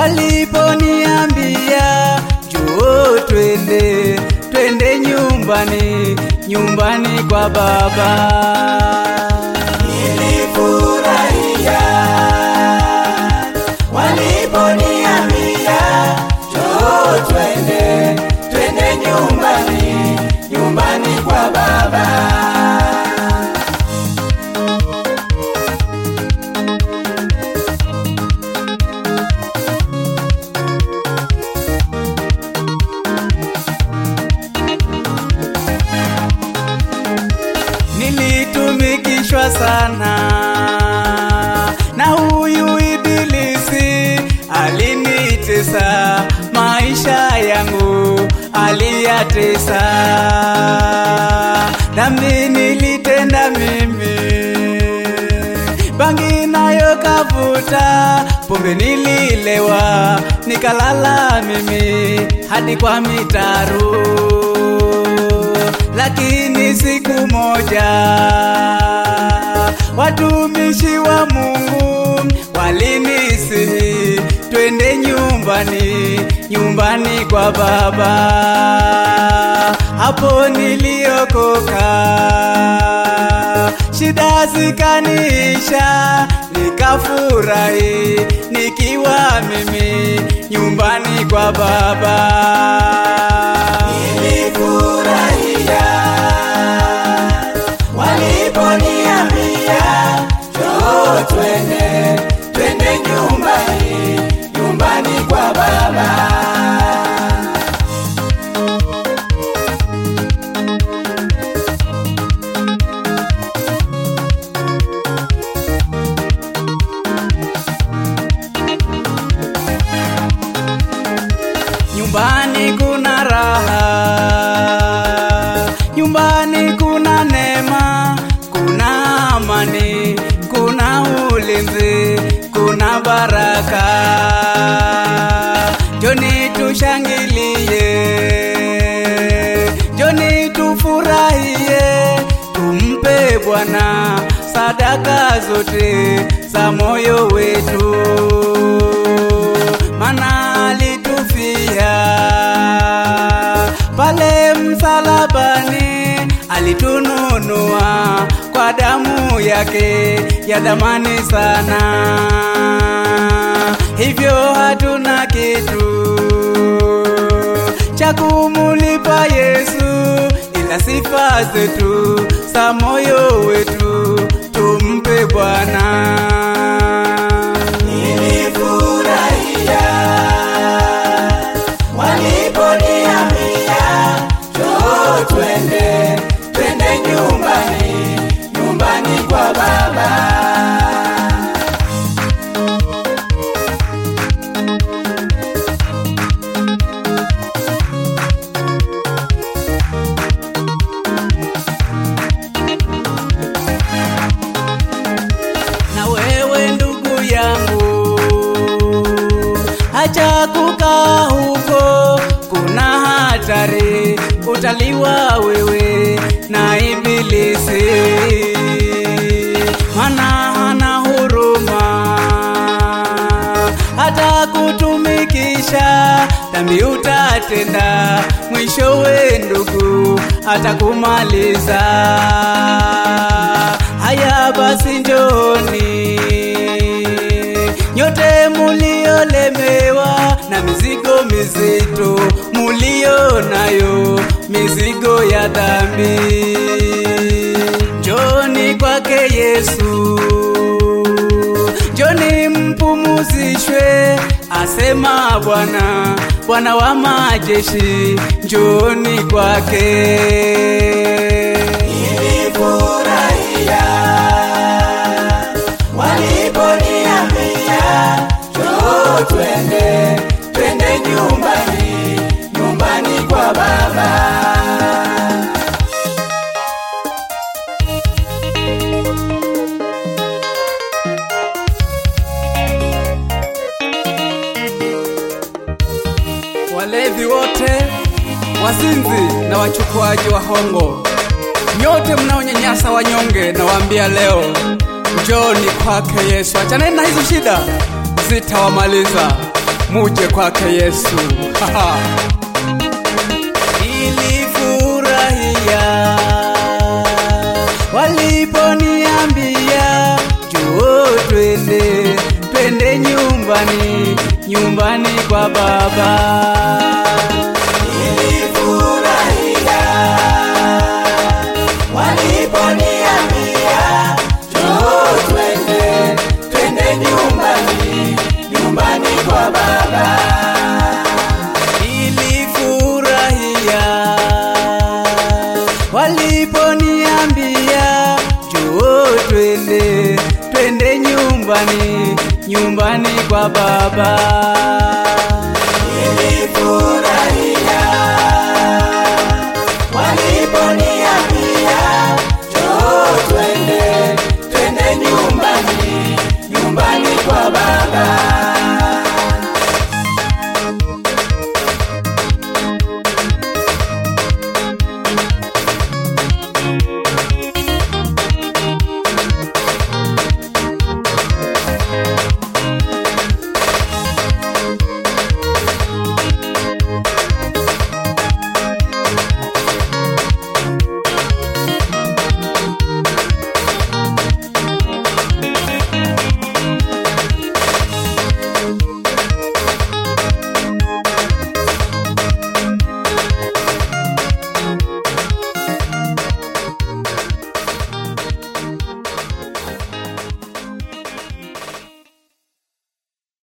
waliponiambia njoo twende twende nyumbani nyumbani kwa baba nilifurahia waliponiambia njoo twende twende nyumbani nyumbani kwa baba nilitumikishwa sana na huyu ibilisi alinitesa maisha yangu aliyatesa dhambi nilitenda mimi bangi nayo kavuta pombe nililewa nikalala mimi hadi kwa mitaru lakini siku moja watumishi wa Mungu walinisihi twende nyumbani, nyumbani kwa Baba. Hapo niliokoka, shida zikaniisha, nikafurahi nikiwa mimi nyumbani kwa Baba. nilifurahia waliponiambia njoo twende twende nyumbani nyumbani kwa baba Nyumbani kuna raha, nyumbani kuna neema, kuna amani, kuna ulinzi, kuna baraka. Joni tushangilie, joni tufurahie, tumpe Bwana sadaka zote za moyo wetu mana alitufia pale msalabani, alitununua kwa damu yake ya damani sana. Hivyo hatuna kitu cha kumulipa Yesu, ila sifa zetu za moyo wetu tumpe Bwana. nilifurahia waliponiambia njoo twende twende nyumbani nyumbani kwa baba na wewe ndugu yangu, acha kukaa huko, kuna hatari, utaliwa wewe na ibilisi, mana hana huruma hata kutumikisha dhambi utatenda, mwishowe ndugu atakumaliza. Haya basi njoni nyote muliolemewa na mizigo mizito mulio nayo, mizigo ya dhambi, njoni kwake Yesu njoni mpumuzishwe, asema Bwana, Bwana wa majeshi, njoni kwake. nilifurahia waliponiambia njoo twende twende nyumbani nyumbani kwa baba Walevi wote, wazinzi na wachukuaji wa hongo, nyote mnaonyanyasa wanyonge, nawaambia leo, njoni kwake Yesu. Achaneni na hizo shida, zitawamaliza. muje kwake Yesu. Haha. Nilifurahia waliponiambia juo, twende twende nyumbani, nyumbani kwa Baba. Nilifurahia waliponiambia njoo twende, twende nyumbani, nyumbani kwa Baba. Nilifurahia waliponiambia juo, twende twende nyumbani, nyumbani kwa Baba. Nilifurahia waliponiambia njoo twende, twende nyumbani, nyumbani kwa Baba.